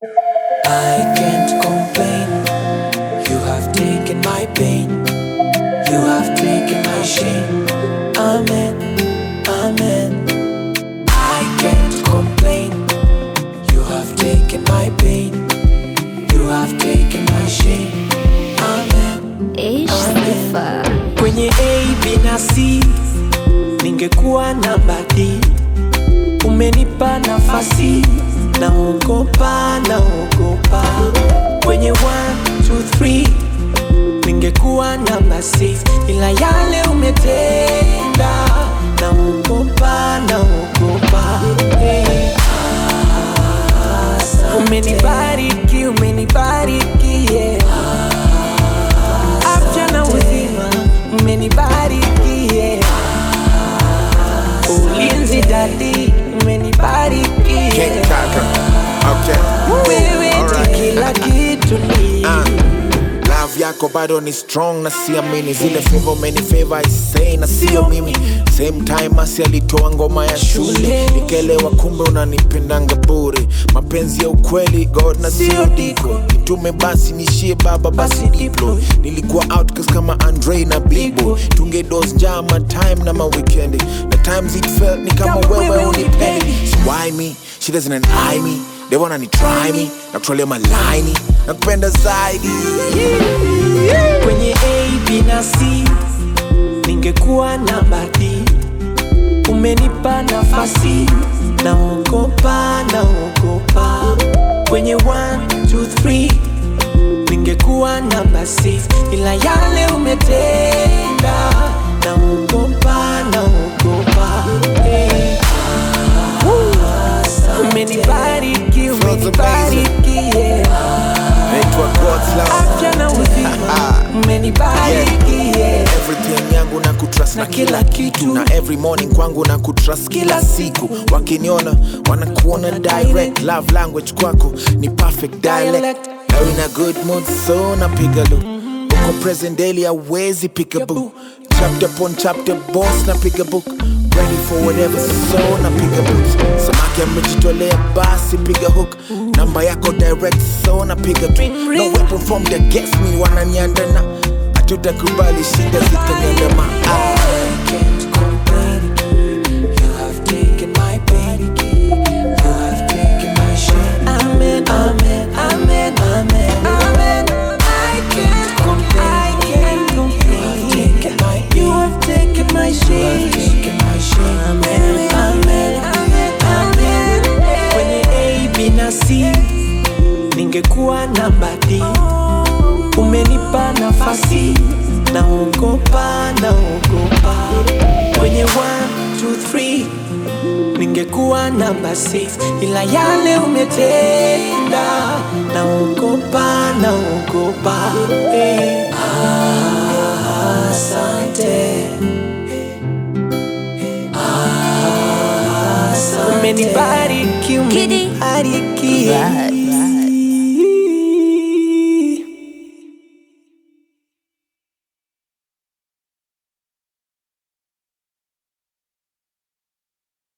I can't complain. You have taken my pain. You have taken my shame. Amen. Amen. I can't complain. You have taken my pain. You have taken my shame. Amen. Ish sifa Kwenye A, B na C ningekuwa namba D. Umenipa nafasi, naogopa, naogopa. Kwenye 1, 2, 3 ningekuwa namba 6 ila yale umetenda, naogopa, naogopa. Hey. Umenibariki, umenibariki, yeah. Afya na uzima, umenibariki, yeah. Ulinzi dadi, umenibariki, King yeah. Kaka. Okay. Wewe ni Alright. kila kitu ni Ah, love yako bado ni strong na siamini zile favor umeni favor I say na sio mimi same time asi alitoa ngoma ya shule nikaelewa kumbe unanipendanga bure mapenzi ya ukweli god na sio diko nitume basi nishie baba basi diplo nilikuwa outcast kama andre na big boy tunge dos njaa ma time na ma weekendi na times it felt ni kama Kama wewe wewe unipendi so why me she doesn't eye me they wanna ni try me na kutrolea malaini na kupenda zaidi kwenye A, B na C ningekuwa namba D. Umenipa nafasi, naogopa, naogopa. Kwenye 1, 2, 3 ningekuwa namba 6 ila yale umetenda, naogopa, naogopa. Hey. Umenibariki, umenibariki, yeah. naitwa God's love afya na uzima umenibariki yeah. everything yangu na kutrust na Na kila kila kitu kitu. na every morning kwangu na kutrust kila Kila siku siku. wakiniona wanakuona direct love language kwako ni perfect dialect Dialect. Now in a good mood so napiga lu uko present daily awezi pick a book chapter upon chapter boss napiga book ready for whatever so napiga books samaki amejitolea basi piga hook namba yako direct so napiga tu Ring, no ring. weapon formed against me wananiandana hatutakubali shida zitaniandama ah. I can't complain. You have taken my pain. You have taken my shame. Amen, amen, amen, amen, amen. I can't complain. I can't complain. You have taken my shame. You have taken my shame. Amen, amen, amen, amen. Kwenye A, B na C ningekuwa namba D. Umenipa nafasi, naogopa, naogopa. Kwenye 1, 2, 3 ningekuwa namba 6 ila yale umetenda, naogopa, naogopa. Eh, Asante. Asante. Umenibariki, Kidi. umenibariki. Vibes.